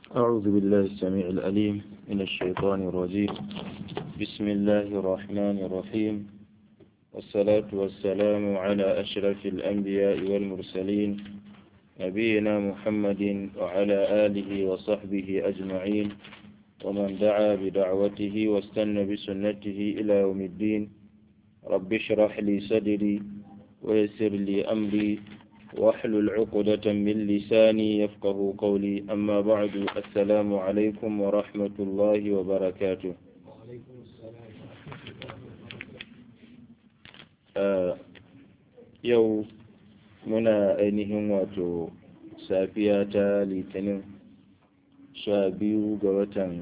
أعوذ بالله السميع الأليم من الشيطان الرجيم بسم الله الرحمن الرحيم والصلاة والسلام على أشرف الأنبياء والمرسلين نبينا محمد وعلى آله وصحبه أجمعين ومن دعا بدعوته واستنى بسنته إلى يوم الدين رب اشرح لي صدري ويسر لي أمري واحلل عقدة من لساني يفقه قولي أما بعد السلام عليكم ورحمة الله وبركاته وعليكم السلام آه يو muna ainihin wato safiya ta litinin sha biyu ga watan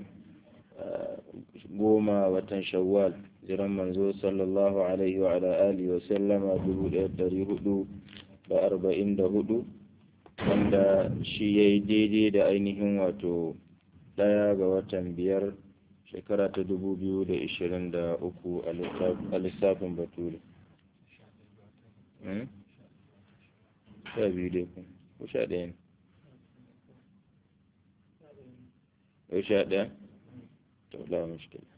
goma watan shawwal jiran manzo sallallahu alaihi wa ala alihi wa sallama dubu ɗaya ɗari hudu da arba'in da hudu wanda shi ya yi daidai da ainihin wato ɗaya ga watan biyar shekara ta dubu biyu da ishirin da uku a lissafin bature sha biyu dai ku ko sha ɗaya ne ko sha ɗaya to la mushkila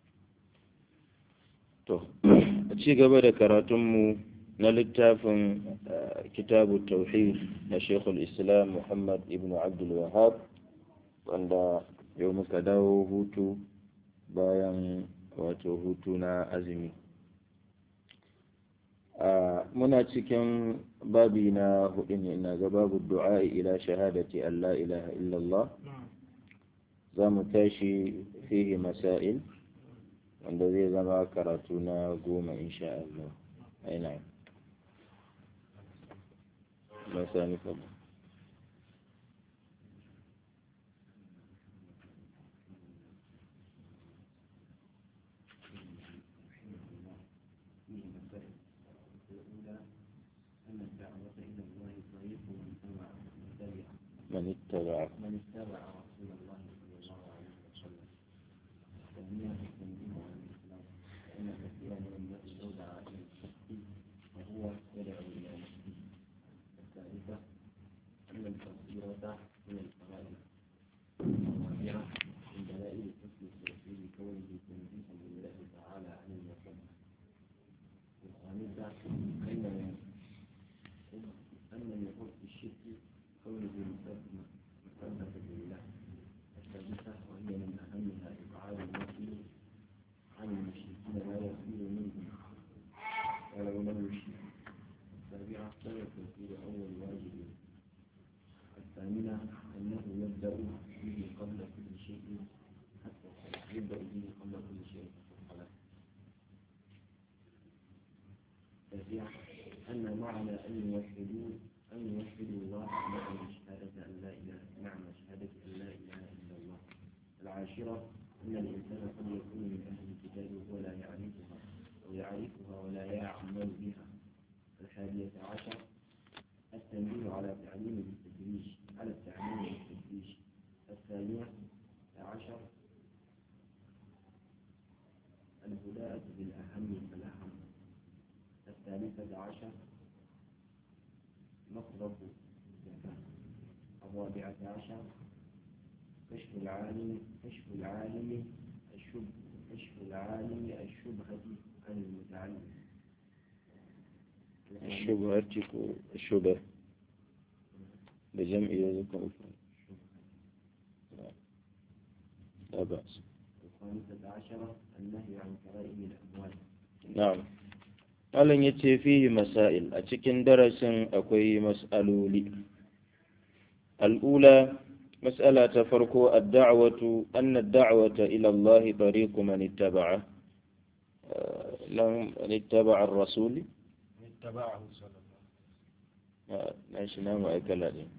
to a ci gaba da karatunmu na littafin kitabu tauhid na shekul islam muhammad ibn abdul wahab wanda yau muka dawo hutu bayan wato hutu na azumi muna cikin babi na hudu ne na ga babu du'a ila shahadati Allah ilaha illallah za mu tashi fihi masail wanda zai zama karatu na goma insha Allah aina masani fada من اتبع من اتبع رسول الله صلى الله عليه وسلم الثانية التنبيه عن الإسلام فإن كثيرا من الناس يدعى إلى الشك وهو يدعو إلى نفسه الثالثة أن التفسيرة من الفرائض الرابعة من دلائل حسن التوحيد كونه تنزيها لله تعالى عن المحبة الخامسة أن أن من حسن الشرك كونه مثبت لله الثالثة وهي من أهمها إبعاد النفي عن المشركين لا يصير منهم ولو لم يشرك السابعة سبب تنفيذ أول واجب الثامنة أنه يبدأ به قبل كل شيء حتى يبدأ به قبل كل شيء في الصلاة التاسعة أن معنى أن يوحدوا أن يوحدوا الله معنى شهادة أن لا إله معنى شهادة أن لا إله إلا الله العاشرة أن الإنسان قد يكون من أهل الكتاب وهو لا يعرفها أو يعرفها ولا يعمل بها الحادية عشر التنبيه على تعليم بالتدريج على التعليم بالتدريج الثانية عشر البداءة بالأهم فالأهم الثالثة عشر مطلب الزكاة الرابعة عشر كشف العالم كشف العالم الشب كشف العالم الشبهة عن المتعلم الشبهة الشبه بجمع يذكر مفرد لا بأس الخامسة عشرة النهي عن كرائم الأموال na'am malam ya ce fihi masail a cikin darasin akwai mas'aloli al'ula mas'ala ta farko ad-da'watu anna ad-da'wata ila Allah tariqu man ittaba'a lam man ittaba'a ar-rasul اتبعه صلى الله na shi na ma'aikala ne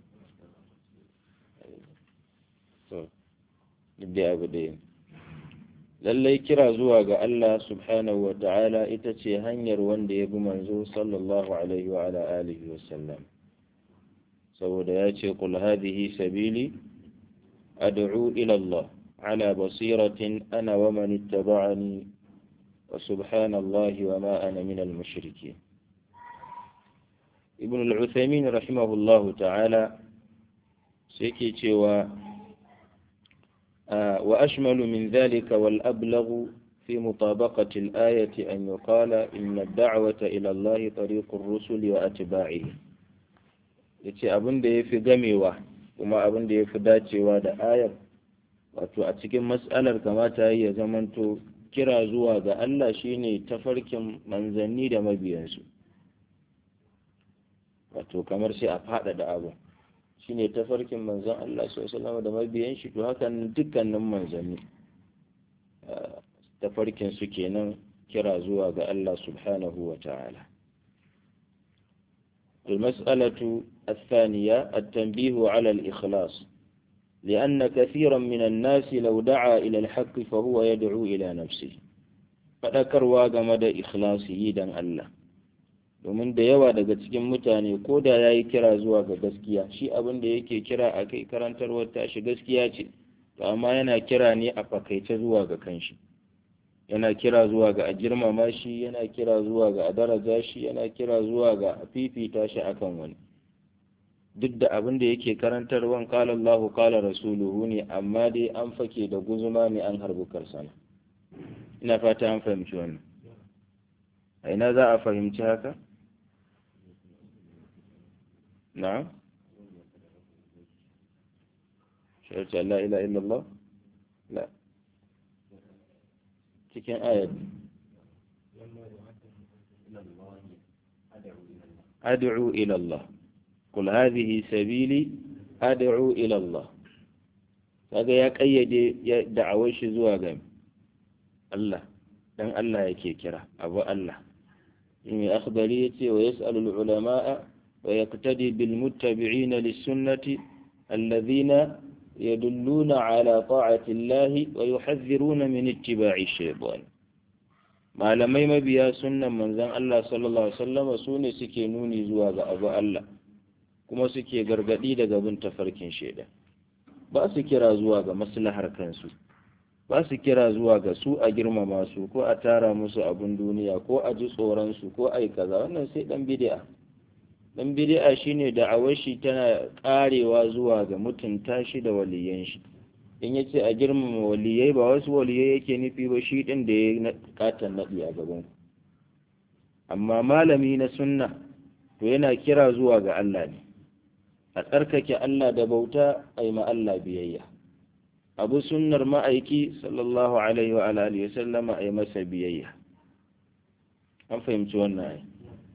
to duk da abu da yin lallai kira zuwa ga Allah subhanahu wa ta'ala ita ce hanyar wanda ya bi manzo sallallahu alaihi wa ala alihi wa sallam saboda ya ce qul hadhihi sabili ad'u ila Allah ala basiratin ana wa man ittaba'ani wa subhanallahi wa ma ana min al-mushrikeen ibn al-uthaymin rahimahullahu ta'ala sai ke cewa وأشمل من ذلك والأبلغ في مطابقة الآية أن يقال إن الدعوة إلى الله طريق الرسل وأتباعه yace abin da ya fi gamewa kuma abin da ya fi dacewa da ayar wato a cikin matsalar kamata ya zamanto kira zuwa ga Allah shine tafarkin manzanni da mabiyansu wato kamar sai a faɗaɗa abu shine tafarkin manzon Allah sallallahu da mabiyan shi to hakan dukkanin manzanni tafarkin su kenan kira zuwa ga Allah subhanahu wa ta'ala المسألة الثانية التنبيه على الإخلاص لأن كثيرا من الناس لو دعا إلى الحق فهو يدعو إلى نفسه فذكر واجمد إخلاصه دان الله domin da yawa daga cikin mutane ko da ya yi kira zuwa ga gaskiya shi abin da yake kira a kai karantarwar tashi gaskiya ce to amma yana kira ne a fakaice zuwa ga kanshi yana kira zuwa ga a girmama shi yana kira zuwa ga a daraja shi yana kira zuwa ga a fifita shi akan wani duk da abin da yake karantarwan kala Allahu kala rasuluhu ne amma dai an fake da guzuma ne an harbi karsana ina fata an fahimci wannan a ina za a fahimci haka na'am shahadar la ila illallah la cikin ayat ad'u ila Allah qul hadhihi sabili ad'u ila Allah kaga ya kayyade ya da'awar shi zuwa ga Allah dan Allah yake kira abu Allah in akhbari yace wa yas'alu ulama'a wa yaqtadi bil muttabi'ina lis sunnati alladhina يدلون على طاعة الله ويحذرون من اتباع الشيطان malamai mabiya sunnan manzon Allah sallallahu alaihi wasallam su ne suke nuni zuwa ga abu Allah kuma suke gargadi daga bin tafarkin shaidan ba su kira zuwa ga maslahar kansu ba su kira zuwa ga su a girmama su ko a tara musu abun duniya ko a ji tsoron su ko ai kaza wannan sai dan bid'a dan bid'a shine da'awar shi tana karewa zuwa ga mutunta shi da waliyan shi in yace a girmama waliyai ba wasu waliyai yake nufi ba shi din da ya katan nadi a gaban ku amma malami na sunna to yana kira zuwa ga Allah ne a tsarkake Allah da bauta a yi ma Allah biyayya abu sunnar ma'aiki sallallahu alaihi wa alihi wa sallama a yi masa biyayya an fahimci wannan ai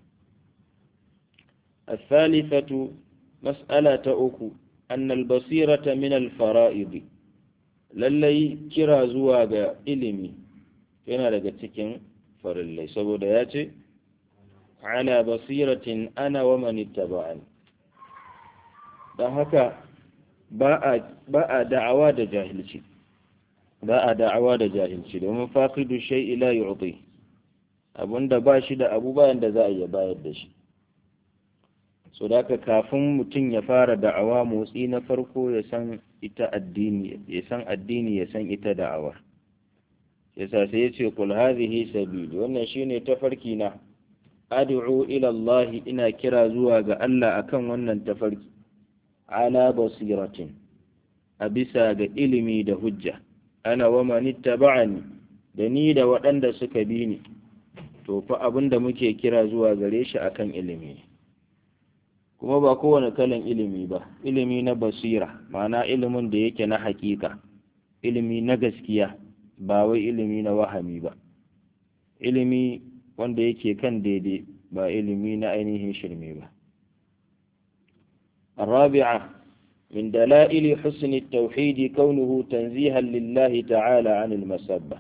الثالثة مسألة أكو أن البصيرة من الفرائض lallai kira zuwa ga ilimi yana daga cikin farillai saboda ya ce ala basiratin ana wa man ittaba'ani don haka ba a da'awa da jahilci ba a da'awa da jahilci domin faqidu shay'i la yu'ti abunda ba shi da abu bayan da za a iya bayar da shi so da kafin mutum ya fara da'awa motsi na farko ya san ita addini ya san addini ya san ita da'awar yasa sai ya ce kul hadhihi sabili wannan shine tafarki na ad'u ila Allah ina kira zuwa ga Allah akan wannan tafarki ala basiratin a bisa ga ilimi da hujja ana wa man ittaba'ani da ni da waɗanda suka bi ni to fa abinda muke kira zuwa gare shi akan ilimi ne kuma ba kowane kalan ilimi ba ilimi na basira ma'ana ilimin da yake na hakika ilimi na gaskiya ba wai ilimi na wahami ba ilimi wanda yake kan daidai ba ilimi na ainihin shirme ba الرابعة من دلائل حسن التوحيد كونه تنزيها لله تعالى عن المسبة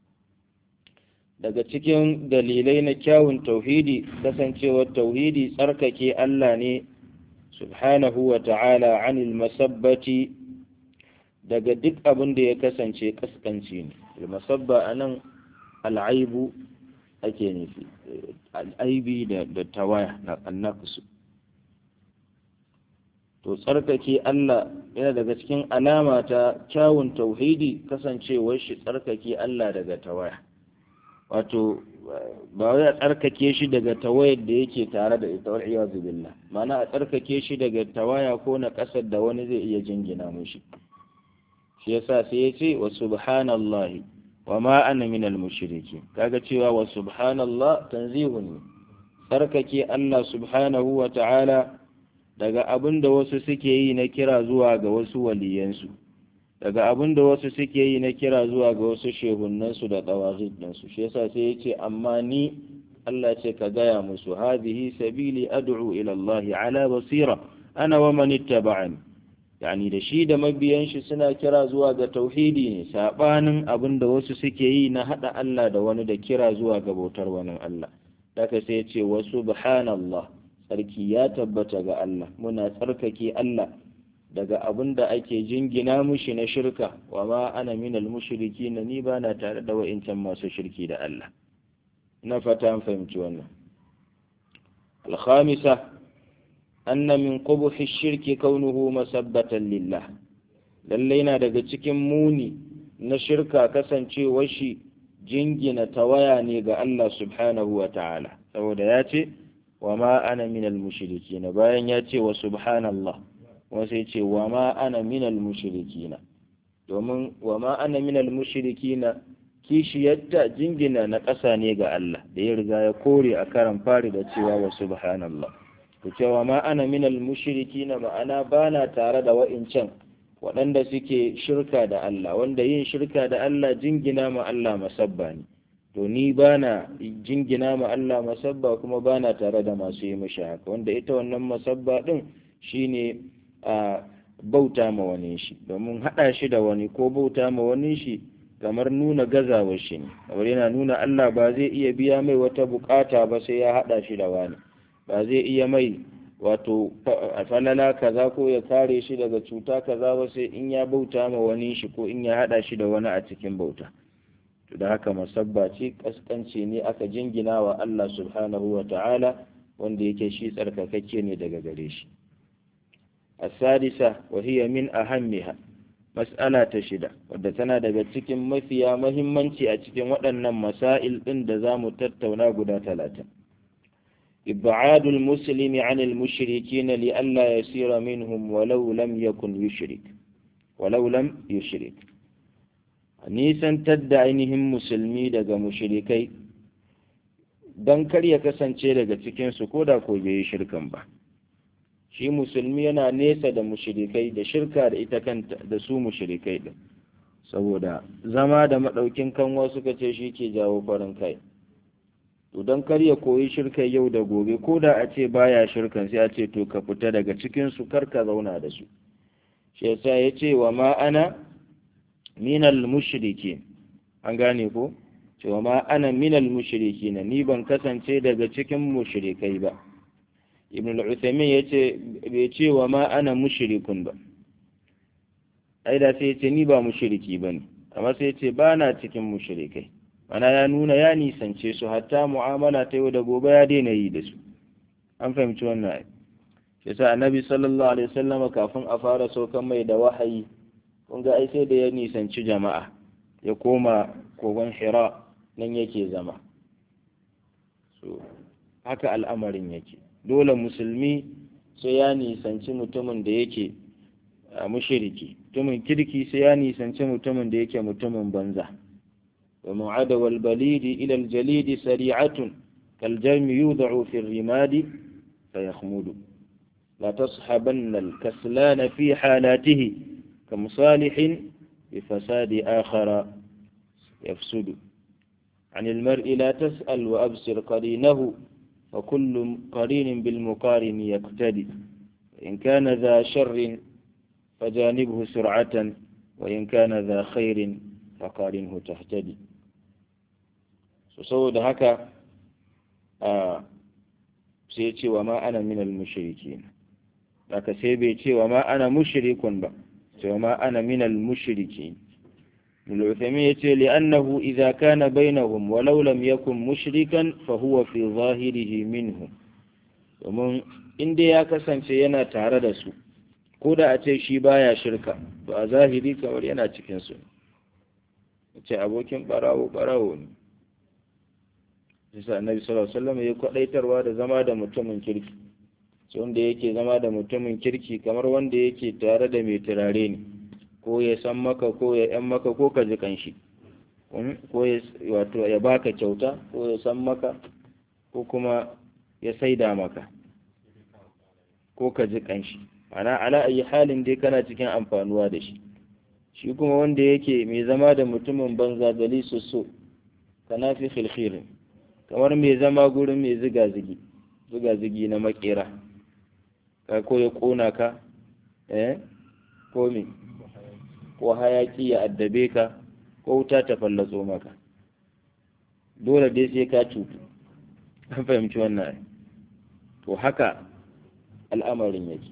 daga cikin dalilai na kyawun tauhidi kasancewar tauhidi tsarkake Allah ne subhanahu wa ta'ala anil masabbati daga duk abin da ya kasance kaskanci ne masabba a nan al'aibu ake nufi al'aibi da tawaya na annakusu to tsarkake Allah yana daga cikin alama ta kyawun tauhidi kasancewar shi tsarkake Allah daga tawaya wato ba wai a tsarkake shi daga tawayar da yake tare da ita wal'iyazu billah mana a tsarkake shi daga tawaya ko na ƙasar da wani zai iya jingina mushi shi yasa sai ya ce wa subhanallahi wa ma ana minal mushrikin kaga cewa wa subhanallah tanzihun ne tsarkake Allah subhanahu wa ta'ala daga abin da wasu suke yi na kira zuwa ga wasu waliyansu daga abin da wasu suke yi na kira zuwa ga wasu shehunansu da ɗawazin ɗinsu shi yasa sai ya ce amma ni Allah ce ka gaya musu hadhihi sabili ad'u ila Allah ala basira ana wa man ittaba'ani yani da shi da mabiyan shi suna kira zuwa ga tauhidi ne sabanin abin da wasu suke yi na hada Allah da wani da kira zuwa ga bautar wani Allah daga sai ce wa subhanallah sarki ya tabbata ga Allah muna tsarkake Allah daga abin da ake jingina mushi na shirka wa ma ana minal mushriki na ni ba na tare da wa'incan masu shirki da Allah na fata an fahimci wannan alkhamisa anna min qubuhi shirki kaunuhu masabbatan lillah lallai na daga cikin muni na shirka kasancewar shi jingina tawaya ne ga Allah subhanahu wa ta'ala saboda ya ce wa ma ana minal mushrikina bayan ya ce wa subhanallah wasu ya ce wa ma ana minal mushrikina domin wa ma ana minal mushrikina kishiyarta jingina na ƙasa ne ga Allah da ya riga ya kore a karan fari da cewa wa subhanallah ku cewa ma ana minal mushrikina ma'ana bana tare da wa'incan waɗanda suke shirka da Allah wanda yin shirka da Allah jingina ma Allah masabba ne to ni bana jingina ma Allah masabba kuma bana tare da masu yi mishi haka wanda ita wannan masabba din shine a bauta ma wani shi domin haɗa shi da wani ko bauta ma wani shi kamar nuna gazawar shi ne kamar yana nuna Allah ba zai iya biya mai wata bukata ba sai ya haɗa shi da wani ba zai iya mai wato falala kaza ko ya kare shi daga cuta kaza ba sai in ya bauta ma wani shi ko in ya haɗa shi da wani a cikin bauta to da haka masabba ce kaskanci ne aka jingina wa Allah subhanahu wa ta'ala wanda yake shi tsarkakakke ne daga gare shi السادسة وهي من أهمها مسألة تشدة ودتنا daga cikin mafiya mahimmanci a cikin waɗannan masail ɗin da za mu tattauna guda talatin إبعاد المسلم عن المشركين لئلا يسير منهم ولو لم يكن يشرك ولو لم يشرك nisan tadda ainihin musulmi daga mushrikai don kar ya kasance daga cikinsu ko da ko bai yi shirkan ba shi musulmi yana nesa da mushrikai da shirka da ita kanta da su mushrikai din saboda zama da madaukin kanwa suka ce shi ke jawo farin kai to don kar ya koyi shirkai yau da gobe ko da a ce baya shirkan sai a ce to ka fita daga cikin su kar ka zauna da su shi yasa ya ce wa ma ana minal mushriki an gane ko ce wa ma ana minal mushriki ni ban kasance daga cikin mushrikai ba ibn al-uthaymin yace bai ce wa ma ana mushrikun ba ai da sai yace ni ba mushriki bane amma sai yace ba na cikin mushrikai mana ya nuna ya nisance su hatta mu'amala ta yau da gobe ya daina yi da su an fahimci wannan ai yasa annabi sallallahu alaihi wasallam kafin a fara saukan mai da wahayi kun ga ai sai da ya nisanci jama'a ya koma kogon hira nan yake zama so haka al'amarin yake dole musulmi sai ya nisanci mutumin da yake mushiriki mutumin kirki sai ya nisanci mutumin da yake mutumin banza wa mu'ada wal balidi ila al jalidi sari'atun kal jami yud'u fi rimadi fayakhmudu la tashabanna al kaslana fi halatihi كمصالح بفساد آخر يفسد عن المرء لا تسأل وأبصر قرينه وكل قرين بالمقارن يقتدي إن كان ذا شر فجانبه سرعة وإن كان ذا خير فقارنه تهتدي سوود هكا آه سيتي وما أنا من المشركين لك سيبيتي وما أنا مشرك با وما أنا من المشركين العثمين يتي لأنه إذا كان بينهم ولو لم يكن مشركا فهو في ظاهره منهم domin inda ya kasance yana tare da su ko da a ce shi baya shirka to a zahiri kamar yana cikin su ce abokin barawo barawo ne bisa annabi sallallahu alaihi wasallam ya kwadaitarwa da zama da mutumin kirki sai wanda yake zama da mutumin kirki kamar wanda yake tare da mai turare ne ko ya san maka ko ya yan maka ko ka ji kanshi ko ya wato ya baka kyauta ko ya san maka ko kuma ya saida maka ko ka ji kanshi ana ala ayi halin dai kana cikin amfanuwa da shi shi kuma wanda yake mai zama da mutumin banza gali so kana fi khilkhirin kamar mai zama gurin mai ziga-zigi ziga-zigi na makera ka ko ya kona ka eh ko me ko hayaki ya addabe ka ko wuta ta fallatso maka dole dai sai ka cutu an fahimci wannan to haka al'amarin yake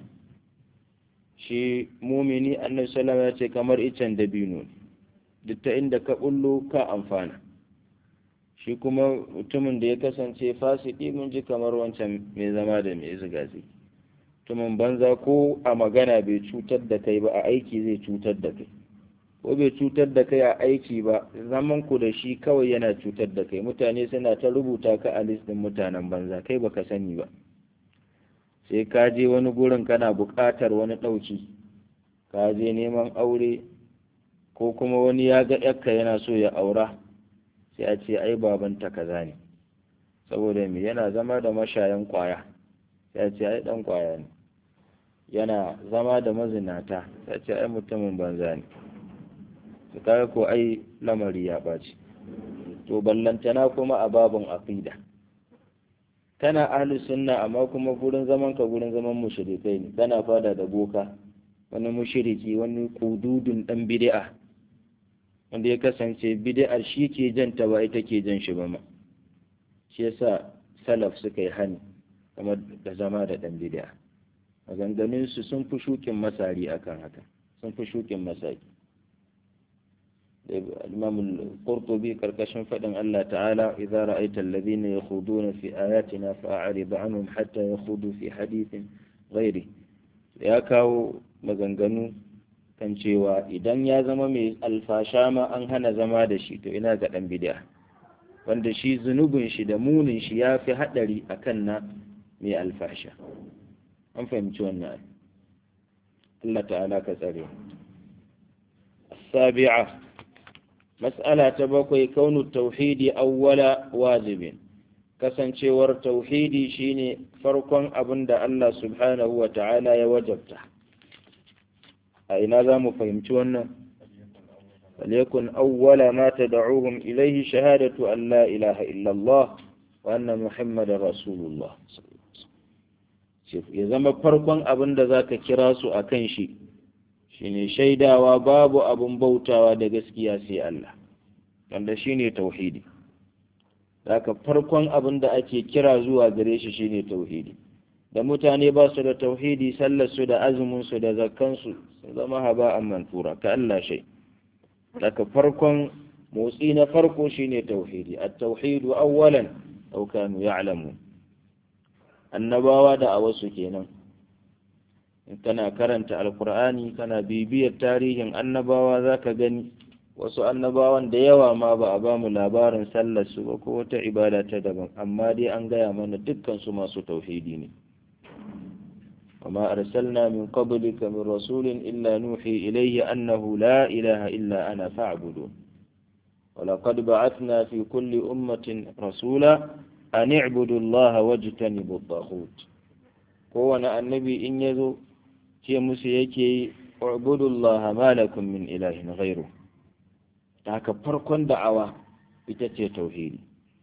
shi mumini annabi sallama ya ce kamar icen dabino ne duk ta inda ka bullo ka amfana shi kuma mutumin da ya kasance fasiki mun ji kamar wancan mai zama da mai ziga zigi mutumin banza ko a magana bai cutar da kai ba a aiki zai cutar da kai ko bai cutar da kai a aiki ba zaman ku da shi kawai yana cutar da kai mutane suna ta rubuta ka a listin mutanen banza kai baka sani ba sai ka je wani gurin kana buƙatar wani ɗauki ka je neman aure ko kuma wani ya ga yakka yana so ya aura sai a ce ai babanta kaza ne saboda me yana zama da mashayan kwaya sai a ce ai dan kwaya ne yana zama da mazinata sai a ce ai mutumin banza ne to kaga ko ai lamari ya ɓaci to ballantana kuma a babin aqida kana ahli sunna amma kuma gurin zaman ka gurin zaman mushrikai ne kana fada da boka wani mushriki wani kududun dan bid'a wanda ya kasance bid'ar shi ke janta ba ita ke jan shi ba ma shi yasa salaf suka yi hani kamar da zama da dan bid'a maganganun su sun fi shukin masari akan haka sun fi shukin masaki الإمام القرطبي كركشن فدن الله تعالى إذا رأيت الذين يخوضون في آياتنا فأعرض عنهم حتى يخوضوا في حديث غيره ya kawo maganganu kan cewa idan ya zama mai alfasha ma an hana zama da shi to ina ga ɗan bid'a wanda shi zunubin shi da munin shi ya fi haɗari a kan na mai alfasha an fahimci wannan Allah ta'ala ka tsare sabi'a mas'ala ta bakwai kaunu tauhidi awwala wajibin kasancewar tauhidi shine farkon abin da Allah subhanahu wa ta'ala ya wajabta a ina za mu fahimci wannan فليكن أول ما تدعوهم إليه شهادة أن لا إله إلا الله وأن محمد رسول الله ya zama farkon abin da za ka kira su a kan shi shine shaidawa babu abin bautawa da gaskiya sai Allah wanda shine tauhidi haka farkon abin da ake kira zuwa gare shi shine tauhidi da mutane ba su da tauhidi sallar su da azumin su da zakkan su sun zama haba an mantura ka Allah shai haka farkon motsi na farko shine tauhidi at-tauhidu awwalan aw kanu ya'lamun annabawa da a wasu kenan in kana karanta alkur'ani kana bibiyar tarihin annabawa za ka gani wasu annabawan da yawa ma ba a bamu labarin sallar su ba ko wata ibada ta daban amma dai an gaya mana dukkan su masu tauhidi ne وما أرسلنا من قبلك من رسول إلا نوحي إليه أنه لا إله إلا أنا فاعبدون ولقد بعثنا في كل أمة رسولا أن اعبدوا الله واجتنبوا الطاغوت kowane annabi in ya zo ce musu yake yi ubudullaha malakum min ilahin ghairu haka farkon da'awa ita ce tauhidi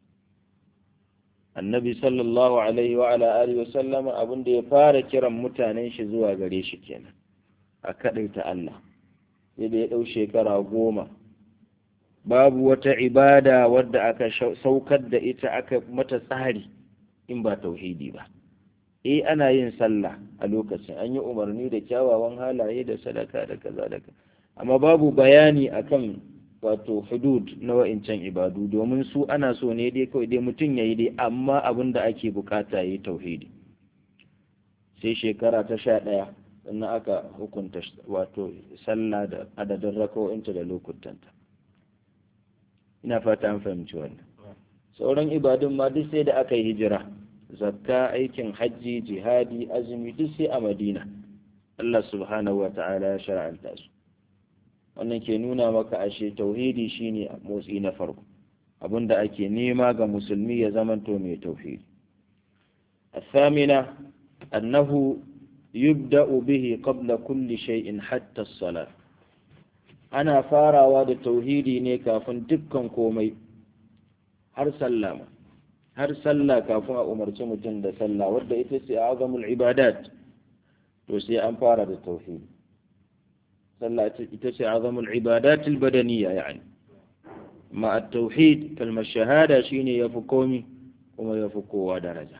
annabi sallallahu alaihi wa ala alihi wa sallama abin da ya fara kiran mutanen shi zuwa gare shi kenan a kadaita Allah sai da ya dau shekara goma babu wata ibada wadda aka saukar da ita aka mata tsari in ba tauhidi ba eh ana yin sallah a lokacin an yi umarni da kyawawan halaye da sadaka da kaza da kaza amma babu bayani akan wato hudud na wa'incan ibadu domin su ana so ne dai kawai dai mutum ya yi dai amma abin da ake bukata ya yi tauhidi sai shekara ta sha ɗaya sannan aka hukunta wato sallah da adadin rakawo'inta da lokutanta ina fata an fahimci wannan sauran ibadun ma duk sai da aka yi hijira zakka aikin hajji jihadi azumi duk sai a madina Allah subhanahu wa ta'ala ya shara'anta su wannan ke nuna maka ashe tauhidi shine motsi na farko abinda ake nema ga musulmi ya zamanto mai tauhidi الثامنة أنه يبدأ به قبل كل شيء حتى الصلاة أنا فارا واد التوحيدي نيكا فندكم كومي هر سلامة هر سلا كافون أمر mutum da sallah wadda ita ce azamul ibadat to sai an fara da tauhidi sallah ita ce azamul ibadat albadaniya yani ma at-tauhid kalmar shahada shine yafi komi kuma yafi kowa daraja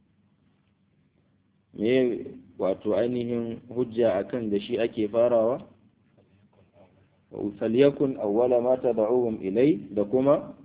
me wato ainihin hujja akan da shi ake farawa falyakun awwala ma tad'uhum ilai da kuma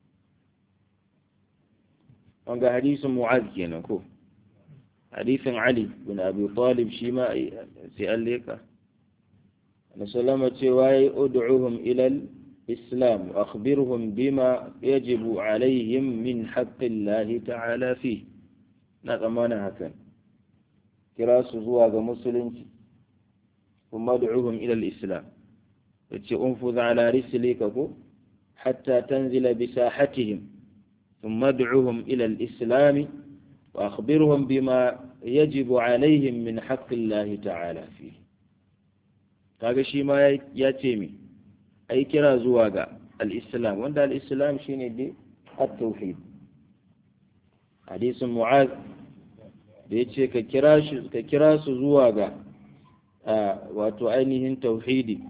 an ga hadisin mu'az kenan ko hadisin ali bin abi talib shi ma sai an leka na salama cewa ya ud'uhum ila islam wa akhbirhum bima yajibu alaihim min haqqillahi ta'ala fi na tsammanin hakan kira su zuwa ga musulunci kuma du'uhum ila islam yace unfuz ala rislika ko hatta tanzila bi sahatihim ثم ادعوهم إلى الإسلام وأخبرهم بما يجب عليهم من حق الله تعالى فيه kaga shi ma ya ce mi ai kira zuwa ga al-islam wanda al-islam shine dai at-tauhid hadisin mu'az da yace ka kira shi ka kira su zuwa ga wato ainihin tauhidi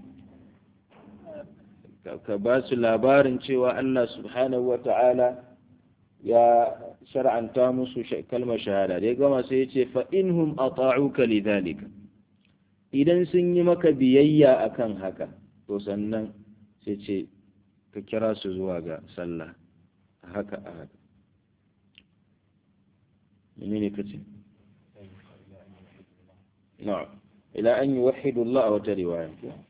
ka ba su labarin cewa Allah subhanahu wa ta'ala ya shar'anta musu kalmar shahada da ya gama sai ya ce fa inhum ata'uka lidhalika idan sun yi maka biyayya akan haka to sannan sai ce ka kira su zuwa ga sallah haka a haka menene kace na'am ila an yuwahhidu Allah wa ta riwaya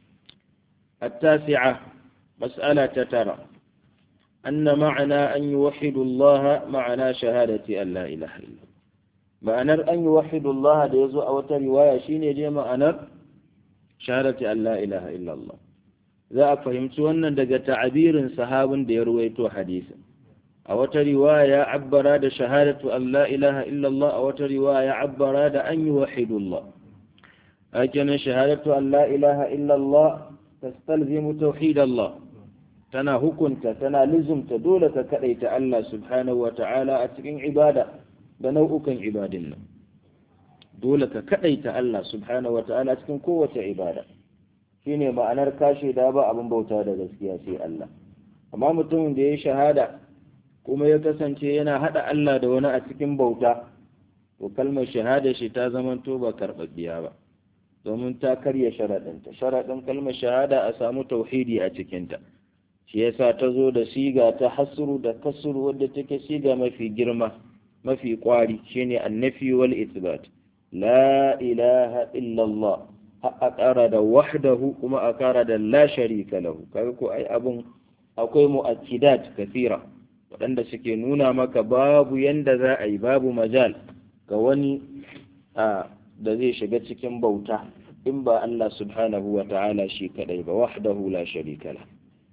التاسعة مسألة ترى أن معنى أن يوحدوا الله معنى شهادة أن لا إله إلا الله معنى أن يوحدوا الله ديزو أو رواية شيني دي معنى شهادة أن لا إله إلا الله za a fahimci wannan daga ta'abirin sahabin da ya ruwaito hadisin a wata riwaya abbara da shahadatu an la ilaha illallah a wata riwaya abbara da an yi wahidullah hakinan shahadatu an la ilaha illallah tastalzimu tauhidallah tana hukunta tana lizumta dole ka kadaita Allah subhanahu wa ta'ala a cikin ibada da nau'ukan ibadin nan dole ka kadaita Allah subhanahu wa ta'ala cikin kowace ibada shine ma'anar kashe da ba abin bauta da gaskiya sai Allah amma mutumin da ya shahada kuma ya kasance yana hada Allah da wani a cikin bauta to kalmar shahada shi ta zamanto ba karɓaɓɓiya ba domin ta karya sharaɗinta sharaɗin kalmar shahada a samu tauhidi a cikinta shi yasa ta zo da siga ta hasru da kasru wadda take siga mafi girma mafi kwari shine annafi wal ithbat la ilaha illallah a ƙara da wahdahu kuma a ƙara da la sharika lahu kaga ko ai abun akwai mu'akkidat kathira waɗanda suke nuna maka babu yanda za a yi babu majal ga wani a da zai shiga cikin bauta in ba Allah subhanahu wa ta'ala shi kadai ba wahdahu la sharika lahu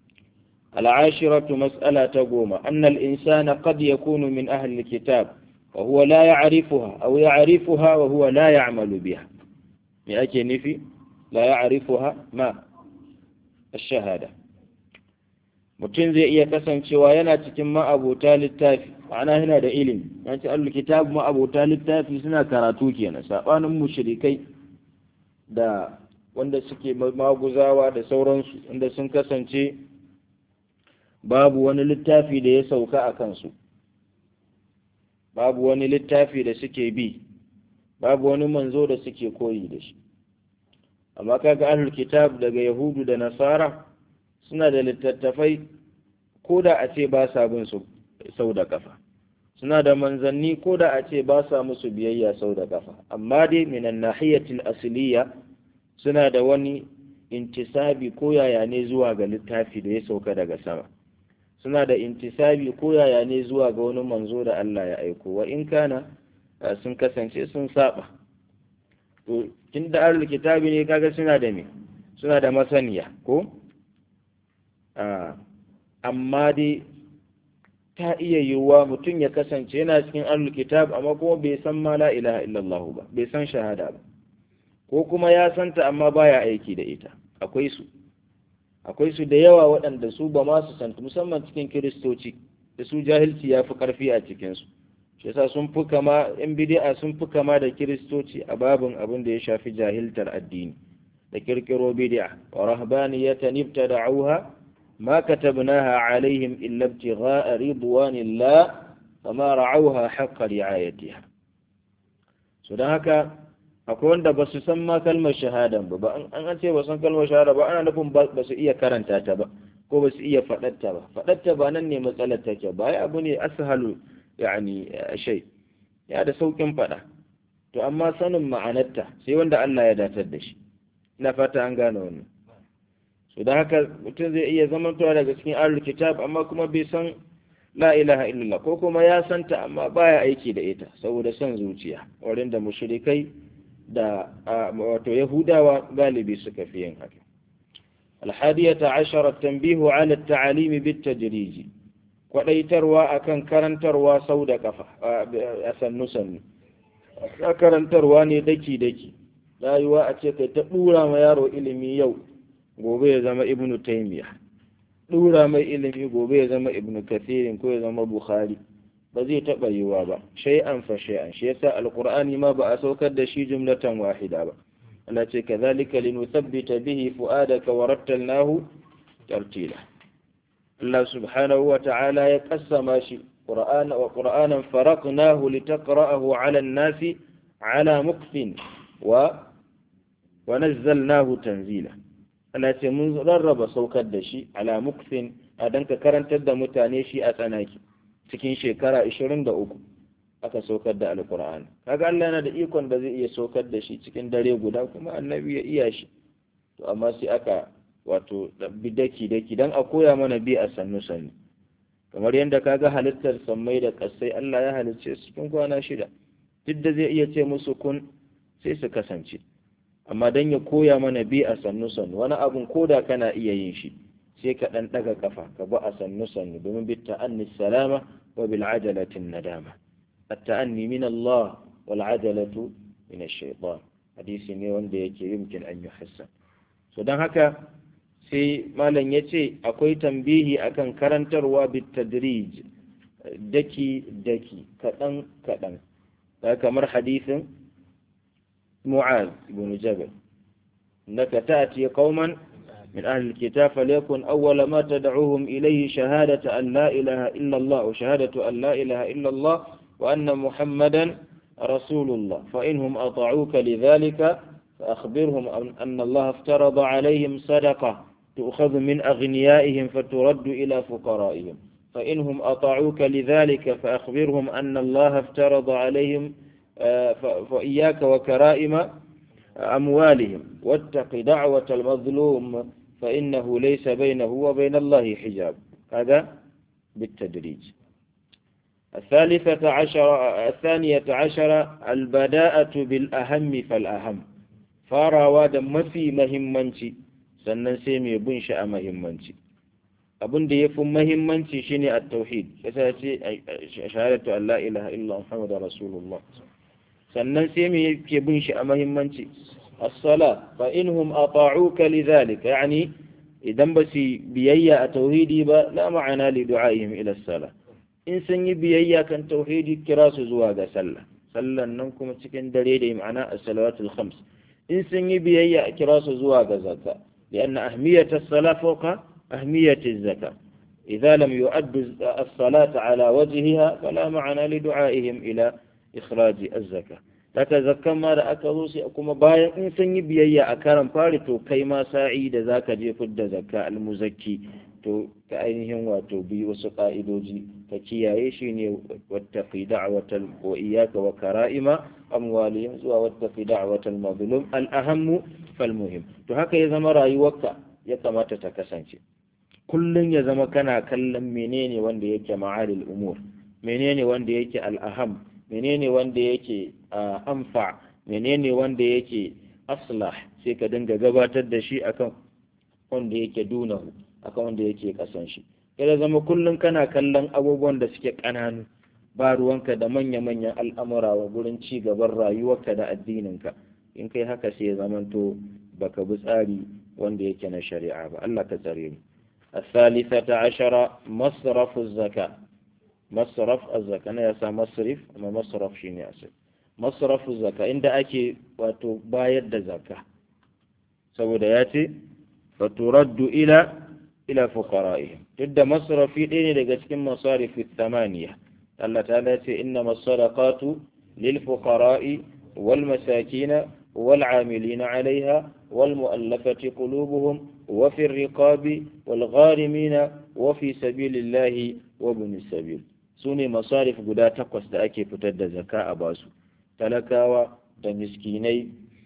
العاشرة مسألة تقوم أن الإنسان قد يكون من أهل الكتاب وهو لا يعرفها أو يعرفها وهو لا يعمل بها مئة نفي لا يعرفها ما الشهادة mutum zai iya kasancewa yana cikin ma'abota littafi ma'ana yana da ilimi ya ce allul kitab ma'abota littafi suna karatu kenan sabanin mushrikai da wanda suke maguzawa da sauransu wanda sun kasance babu wani littafi da ya sauka a kansu babu wani littafi da suke bi babu wani manzo da suke koyi da shi amma kaga ahlul kitab daga yahudu da nasara suna da littattafai ko da a ce ba sa bin su sau da kafa suna da manzanni ko da a ce ba sa musu biyayya sau da kafa amma dai minan nahiyatil asliya suna da wani intisabi ko yaya ne zuwa ga littafi da ya sauka daga sama suna da intisabi ko yaya ne zuwa ga wani manzo da Allah ya aiko wa in kana sun kasance sun saba to tun da ahlul kitabi ne kaga suna da me suna da masaniya ko amma dai ta iya yiwuwa mutum ya kasance yana cikin ahlul kitab amma kuma bai san ma la ilaha illallah ba bai san shahada ba ko kuma ya santa amma baya aiki da ita akwai su akwai su da yawa waɗanda su ba ma su santa musamman cikin kiristoci da su jahilci ya fi ƙarfi a cikinsu shi yasa sun fi kama yan bidi'a sun fi kama da kiristoci a babin abin da ya shafi jahiltar addini da kirkiro bid'a wa rahbaniyatan ibtada'uha ما كتبناها عليهم إلا ابتغاء رضوان الله فما رعوها حق رعايتها so don haka akwai wanda ba su san ma kalmar shahadan ba an an ce ba san kalmar shahada ba ana nufin ba su iya karanta ta ba ko ba su iya faɗatta ba faɗatta ba nan ne matsalar take ba ya abu ne ashalu yani shay ya da saukin faɗa to amma sanin ma'anarta sai wanda Allah ya datar da shi ina fata an gane wannan so da haka mutum zai iya zamantowa daga cikin ahlul kitab amma kuma bai san la ilaha illallah ko kuma ya santa amma baya aiki da ita saboda son zuciya wurin da mushrikai da wato yahudawa galibi suka fi yin haka الحادية عشر التنبيه على التعاليم بالتدريج kwadaitarwa akan karantarwa sau da kafa a sannu sannu karantarwa ne daki daki rayuwa a ce kai ta dura ma yaro ilimi yau gobe ya zama ibnu taymiya dura mai ilimi gobe ya zama ibnu kathirin ko ya zama bukhari ba zai taɓa yiwa ba shay'an fa shay'an shi yasa alqur'ani ma ba a saukar da shi jumlatan wahida ba Allah ce kadhalika linuthabbita bihi fu'adaka wa rattalnahu tartila Allah subhanahu wa ta'ala ya qassama shi qur'ana wa qur'anan faraqnahu litaqra'ahu 'ala an-nasi 'ala muqfin wa wa nazzalnahu tanzila Allah ce mun rarraba saukar da shi ala mukfin a dan ka karantar da mutane shi a tsanaki cikin shekara 23 aka saukar da alkur'ani kaga Allah yana da ikon da zai iya saukar da shi cikin dare guda kuma annabi ya iya shi to amma sai aka wato bi daki daki dan a koya mana bi a sannu sannu kamar yadda kaga halittar sammai da kasai Allah ya halicce su cikin kwana shida duk da zai iya ce musu kun sai su kasance amma dan ya koya mana bi a sannu sannu wani abun koda kana iya yin shi sai ka dan daga kafa ka bi a sannu sannu domin bi ta'anni salama wa bil ajalati nadama at-ta'anni min Allah wal ajalatu min ash-shaytan hadisi ne wanda yake yumkin an yuhassan so dan haka sai malam yace akwai tambihi akan karantarwa bit tadrij daki daki kadan kadan kamar hadisin معاذ بن جبل إنك تأتي قوما من أهل الكتاب فليكن أول ما تدعوهم إليه شهادة أن لا إله إلا الله وشهادة أن لا إله إلا الله وأن محمدا رسول الله فإنهم أطاعوك لذلك فأخبرهم أن الله افترض عليهم صدقة تؤخذ من أغنيائهم فترد إلى فقرائهم فإنهم أطاعوك لذلك فأخبرهم أن الله افترض عليهم فإياك وكرائم أموالهم واتق دعوة المظلوم فإنه ليس بينه وبين الله حجاب هذا بالتدريج الثالثة عشر الثانية عشر البداءة بالأهم فالأهم farawa da mafi mahimmanci sannan sai mai bin shi a mahimmanci abin da ya fi mahimmanci shine a tauhid yasa ce shahadatu Allah ilaha illa Muhammadu Rasulullah sannan sai mai yake bin shi a mahimmanci as-sala fa inhum ata'uka lidhalika yani idan ba su biyayya a tauhidi ba la ma'ana li du'aihim ila sala in sun yi biyayya kan tauhidi kira su zuwa ga sallah sallan nan kuma cikin dare da ma'ana as-salawatul khams in sun yi biyayya a kira su zuwa ga zakka لأن أهمية الصلاة فوق أهمية الزكاة إذا لم يؤدوا الصلاة على وجهها فلا معنى لدعائهم إلى إخراج الزكاة Daga zakkan ma da aka zo sai kuma bayan in sun yi biyayya a karan fari to kai ma sa'i da zaka je fidda zakka almuzakki to ka ainihin wato bi wasu ka'idoji ka kiyaye shi ne wattaqi da'watal wa iyyaka wa kara'ima amwalihim zuwa wattaqi da'watal mazlum al ahammu fal muhim to haka ya zama rayuwarka ya kamata ta kasance kullun ya zama kana kallon menene wanda yake ma'alil umur menene wanda yake al aham menene wanda yake amfa menene wanda yake aslah sai ka dinga gabatar da shi akan wanda yake dunahu akan wanda yake kasan shi kada zama kullum kana kallon abubuwan da suke ƙananu ba ruwanka da manya-manyan al'amura wa gurin ci gaban rayuwarka da addininka in kai haka sai ya zamanto baka bi tsari wanda yake na shari'a ba Allah ka tsare mu الثالثة عشرة مصرف الزكاة مصرف الزكاة أنا يسا مصرف أما مصرف شيني أسل مصرف الزكاة عند أكي وتبايد زكاة saboda ya ce faturaddu ila ila fuqara'ihim duk da masrafi ɗaya ne daga cikin masarifi thamaniya Allah ta ce inna masadaqatu lil fuqara'i wal masakina wal amilina 'alayha wal mu'allafati qulubuhum wa fi riqabi wal gharimina wa fi sabilillahi wa ibn sabil sune masarif guda takwas da ake fitar da zakka a basu talakawa da miskinai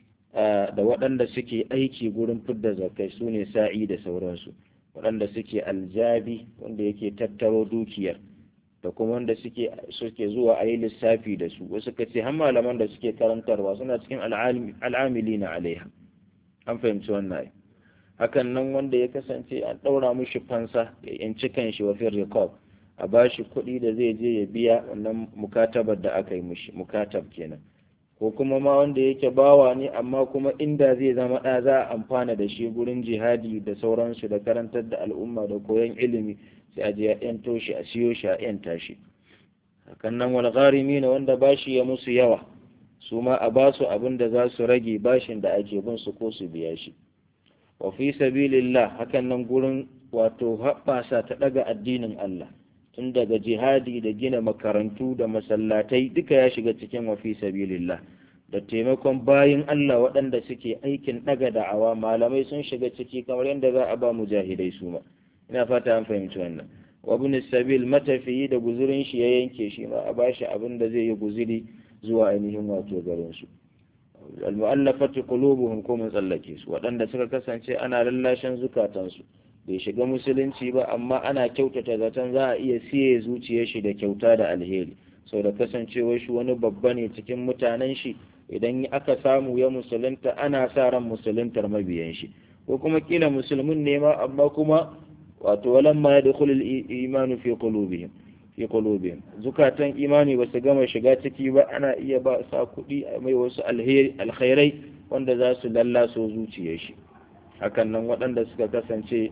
da waɗanda suke aiki gurin fidda zakai su ne sa'i da sauransu waɗanda suke aljabi wanda yake tattaro dukiyar da kuma wanda suke suke zuwa a yi lissafi da su wasu ka ce har malaman da suke karantarwa suna cikin al'amili na alaiha an fahimci wannan ai hakan nan wanda ya kasance an ɗaura mishi fansa ya yanci kan shi wafin rikob a bashi kuɗi da zai je ya biya wannan mukatabar da aka yi mishi mukatab kenan ko kuma ma wanda yake bawa ne amma kuma inda zai zama ɗa za a amfana da shi gurin jihadi da sauransu da karantar da al'umma da koyon ilimi sai a je a yanto shi a siyo shi a yanta shi hakan nan wal gharimi ne wanda bashi ya musu yawa su ma a basu abin da za su rage bashin da ake bin su ko su biya shi wa fi sabilillah hakan nan gurin wato haɓasa ta ɗaga addinin Allah tun daga jihadi da gina makarantu da masallatai duka ya shiga cikin wafi sabilillah da taimakon bayin Allah waɗanda suke aikin ɗaga da'awa malamai sun shiga ciki kamar yadda za a ba mujahidai su ma ina fata an fahimci wannan wa ibn sabil matafiyi da guzurin shi ya yanke shi ma a bashi abin da zai yi guzuri zuwa ainihin wato garin su al-mu'allafati qulubuhum ko mun tsallake su waɗanda suka kasance ana lallashin zukatansu bai shiga musulunci ba amma ana kyautata zaton za a iya siye zuciyar shi da kyauta da alheri sau da kasancewar shi wani babba ne cikin mutanen shi idan aka samu ya musulunta ana sa ran musuluntar mabiyan shi ko kuma kila musulmin ne ma amma kuma wato walan ma yadkhulul imanu fi qulubihim fi qulubihim zukatan imani ba su gama shiga ciki ba ana iya ba sa kuɗi a mai wasu alheri alkhairai wanda za su lallaso zuciyar shi hakan nan waɗanda suka kasance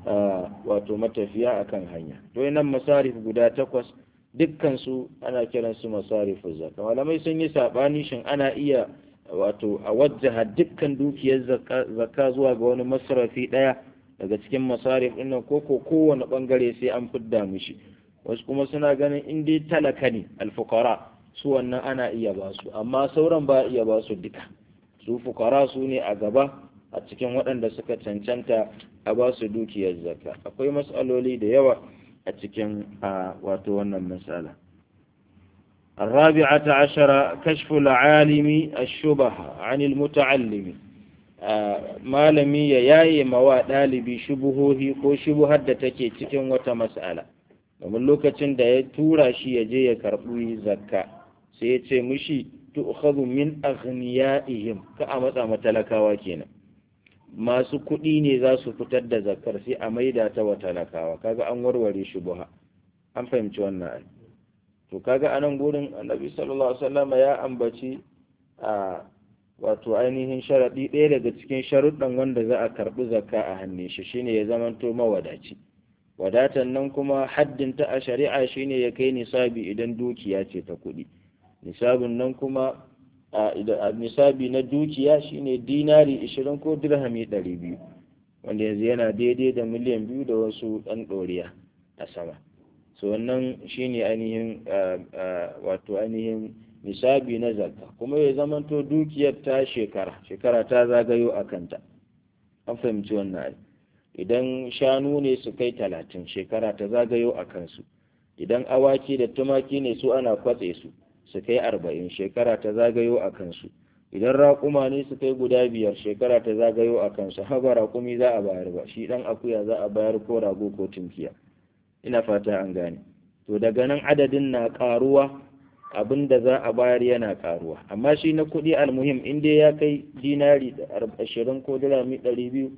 wato matafiya akan hanya to nan masarif guda takwas dukkan su ana kiran su masarifu zakka malamai sun yi sabani shin ana iya wato a wajjaha dukkan dukiyar zakka zuwa ga wani masarafi daya daga cikin masarif ɗin nan ko ko kowane bangare sai an fidda mishi wasu kuma suna ganin in dai talaka ne alfukara su wannan ana iya ba su amma sauran ba iya ba su duka su fukara su ne a gaba a cikin waɗanda suka cancanta a ba su dukiyar zakka akwai matsaloli da yawa a cikin a wato wannan matsala الرابعة عشر كشف العالم الشبهة عن المتعلم malami ya yaye mawa ɗalibi shubuhohi ko shubuhar da take cikin wata mas'ala domin lokacin da ya tura shi ya je ya karɓi zakka sai ya ce mushi tu'khadhu min aghniyaihim ka a matsa matalakawa kenan masu kuɗi ne za su fitar da zakar sai a maida ta wa talakawa kaga an warware shubuha an fahimci wannan ai to kaga anan gurin annabi sallallahu alaihi wasallam ya ambaci a wato ainihin sharaɗi ɗaya daga cikin sharuɗan wanda za a karɓi zakka a hannun shi shine ya zamanto mawadaci wadatan nan kuma haddinta a shari'a shine ya kai nisabi idan dukiya ce ta kuɗi nisabin nan kuma a nisabi na dukiya shine dinari ishirin ko dirhami ɗari biyu wanda yanzu yana daidai da miliyan biyu da wasu ɗan ɗoriya a sama so wannan shine ainihin wato ainihin nisabi na zakka kuma ya zamanto dukiyar ta shekara shekara ta zagayo a kanta an fahimci wannan ai idan shanu ne su kai talatin shekara ta zagayo a kansu idan awaki da tumaki ne su ana kwatse su su kai arba'in shekara ta zagayo a kansu idan raƙuma ne su kai guda biyar shekara ta zagayo a kansu haba raƙumi za a bayar ba shi ɗan akuya za a bayar ko rago ko tunkiya ina fata an gane to daga nan adadin na ƙaruwa abin da za a bayar yana ƙaruwa amma shi na kuɗi almuhim in dai ya kai dinari ashirin ko dirami ɗari biyu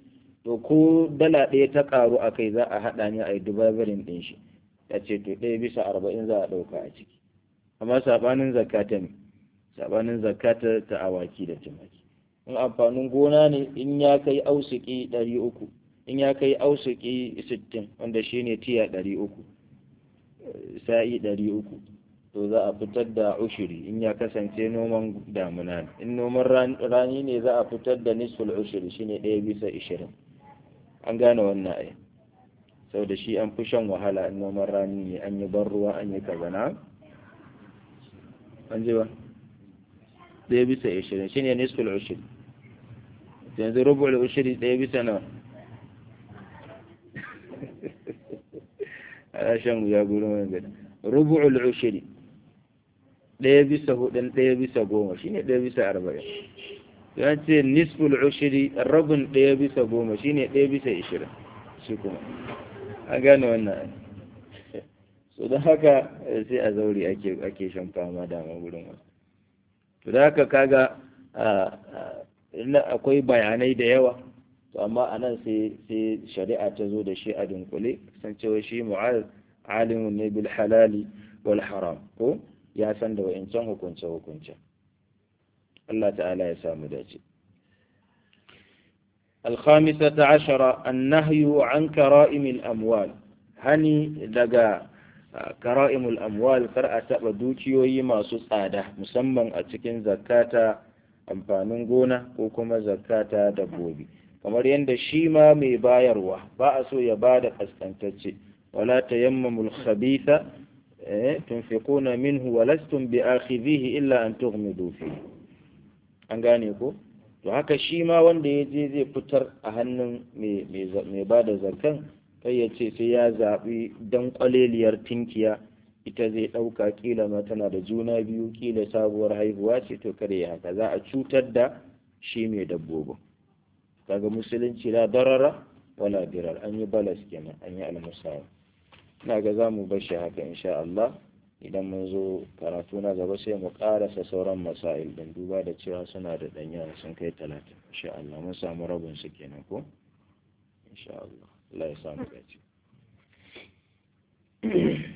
to ko dala ɗaya ta ƙaru a kai za a haɗa ne a yi dubabarin ɗin shi ya ce to ɗaya bisa arba'in za a ɗauka a ciki amma saɓanin zakata ne saɓanin zakata ta awaki da tumaki in amfanin gona ne in ya kai ausiki ɗari uku in ya kai ausiki sittin wanda shi ne tiya ɗari uku sa'i ɗari uku to za a fitar da ushiri in ya kasance noman damuna ne in noman rani ne za a fitar da nisful ushiri shine ɗaya bisa ishirin an gane wannan ai sau da shi an fi shan wahala in noman rani ne an yi ban ruwa an yi kaza na an ji ba ɗaya bisa ishirin shine nisful ushiri yanzu rubu'ul ushiri ɗaya bisa nawa ana shan wuya gurin wani gada rubu'ul ushiri ɗaya bisa hudun ɗaya bisa goma shine ɗaya bisa arba'in ya ce nisful ushiri rabin ɗaya bisa goma shine ɗaya bisa ishirin shi kuma an gane wannan so don haka sai a zauri ake ake shan fama dama gurin wasu to da haka kaga akwai bayanai da yawa to amma a nan sai shari'a ta zo da shi a dunkule kasancewa shi mu'az alimun ne bil halali wal haram ko ya san da wa'incan hukunce hukunce Allah ta'ala ya samu dace الخامسة عشرة النهي عن كرائم الأموال هني دقا كرائم الأموال كرأة بدوكيوي ما سسادة مسمى أتكين زكاة amfanin gona ko kuma zakata dabbobi kamar yadda shi ma mai bayarwa ba a so ya ba da kaskantacce wala tayammamul khabitha tunfiquna minhu wa lastum bi akhidhihi illa an tughmidu fihi an gane ko to haka shi ma wanda ya je zai fitar a hannun mai ba da zakan kai ya ce sai ya zaɓi dan kwaleliyar tinkiya ita zai ɗauka kila ma tana da juna biyu kila sabuwar haihuwa ce to kare ya haka za a cutar da shi mai dabbobin kaga musulunci la darara wala dirar an yi balas kenan an yi almusawa ina ga za mu bar shi haka insha Allah idan mun zo karatu na gaba sai mu karasa sauran masail don duba da cewa suna da ɗanya sun kai talatin insha Allah mun samu rabin su kenan ko insha Allah Allah ya samu gaci